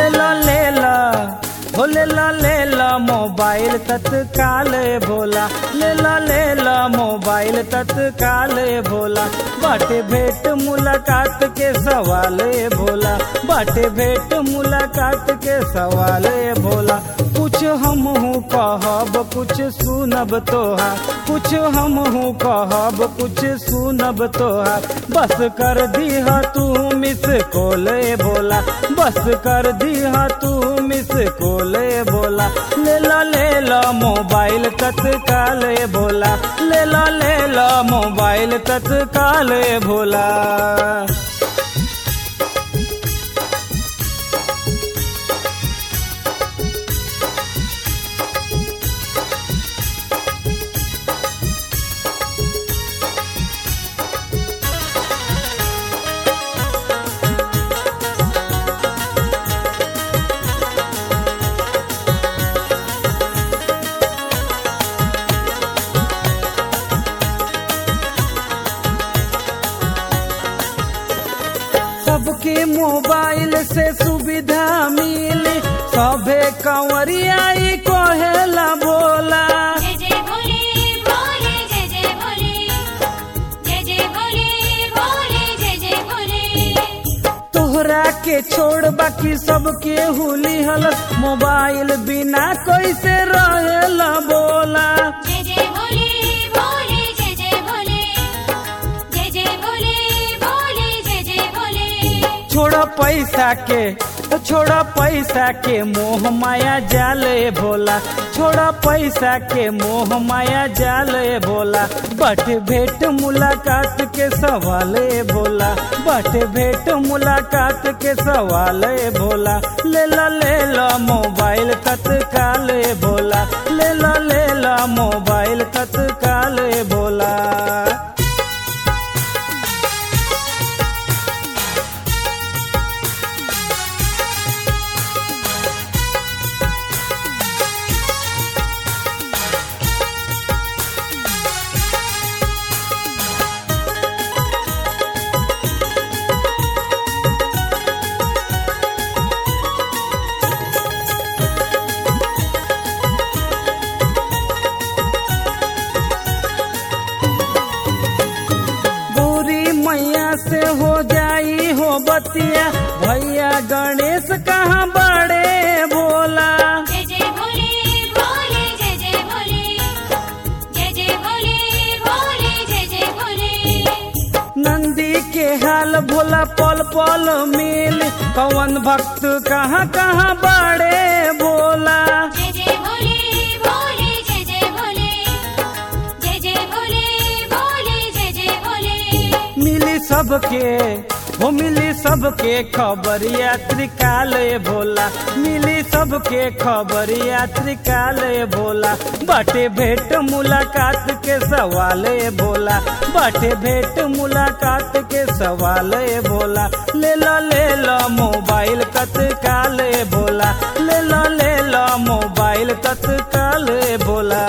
ले ला ले ला हो ले ला ले ला मोबाइल तत्काल भोला ले ला ले ला मोबाइल तत्काल भोला बाटे भेंट मुलाकात के सवाल भोला बाटे भेंट मुलाकात के सवाल भोला कुछ हम हूँ कहब कुछ सुनब तोहार कुछ हम हूँ कहब कुछ सुनब तोहार बस कर दीह तू मिस कोले भोला बस कर दीह तू मिस कोले भोला ले ला ले ला मोबाइल तत्काल भोला ले ला ले ला मोबाइल तत्काल भोला सबके मोबाइल से सुविधा मिली सभे कंवरियाई कहेला बोला जय जय भोले भोले जय जय भोले जय जय भोले भोले जय जय भोले तोहरा के छोड़ बाकी सबके हुली हल मोबाइल बिना कैसे रहेला बोला जय जय भोले भोले जय जय भोले जय जय भोले भोले जय जय भोले छोड़ पैसा के छोड़ पैसा के मोह माया जाले भोला छोड़ पैसा के मोह माया जाले भोला बट भेंट मुलाकात के सवाले भोला बट भेंट मुलाकात के सवाले भोला ले ला ले ला मोबाइल तत्काल भोला ले ला ले ला मोबाइल तत्काल भोला गौरी मैया से हो जाई हो बतिया भैया गणेश कहाँ बड़े भोला जय जय भोले भोले जय जय भोले जय जय भोले भोले जय जय भोले नंदी के हाल भोला पल पल मिल पवन भक्त कहाँ कहाँ बड़े भोला जय जय भोले भोले जय जय भोले जय जय भोले भोले जय जय भोले मिली सबके हो मिली सबके खबर यात्री काले भोला मिली सबके खबर यात्री काले भोला बाटे भेंट मुलाकात के सवाले भोला बाटे भेंट मुलाकात के सवाले भोला ले ला ले ला मोबाइल तत्काल भोला ले ला ले ला मोबाइल तत्काल भोला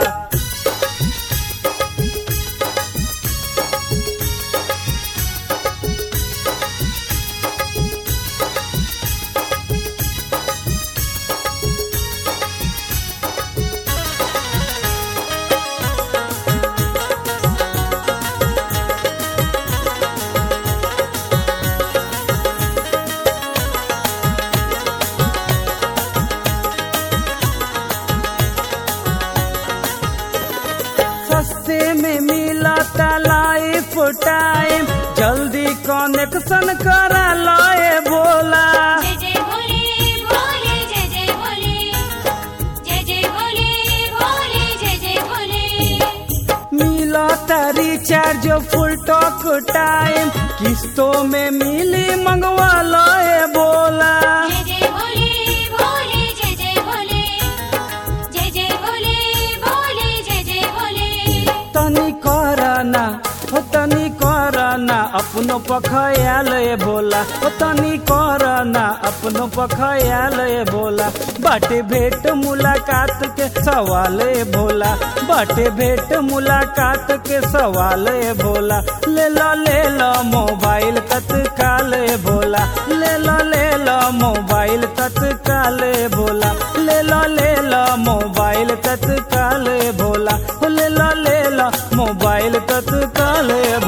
सस्ते में मिला लाइफ टाइम जल्दी कनेक्शन करा लाए भोला जय जय भोले भोले जय जय भोले जय जय भोले भोले जय जय भोले मिला रिचार्ज फुल टॉक टाइम किस्तों में मिली मंगवा लाए भोला जय जय भोले भोले जय जय भोले जय जय भोले भोले जय जय भोले तनी करना हो तनी करना अपनो पखयाल ए भोला ओ तनी कर ना अपनो पखयाल ए भोला बाटे भेट मुलाकात के सवाल ए भोला बाटे भेट मुलाकात के सवाल ए भोला ले लो ले लो मोबाइल तत्काल ए भोला ले लो ले लो मोबाइल तत्काल ए भोला ले लो ले लो मोबाइल तत्काल ए भोला ले लो ले लो मोबाइल तत्काल ए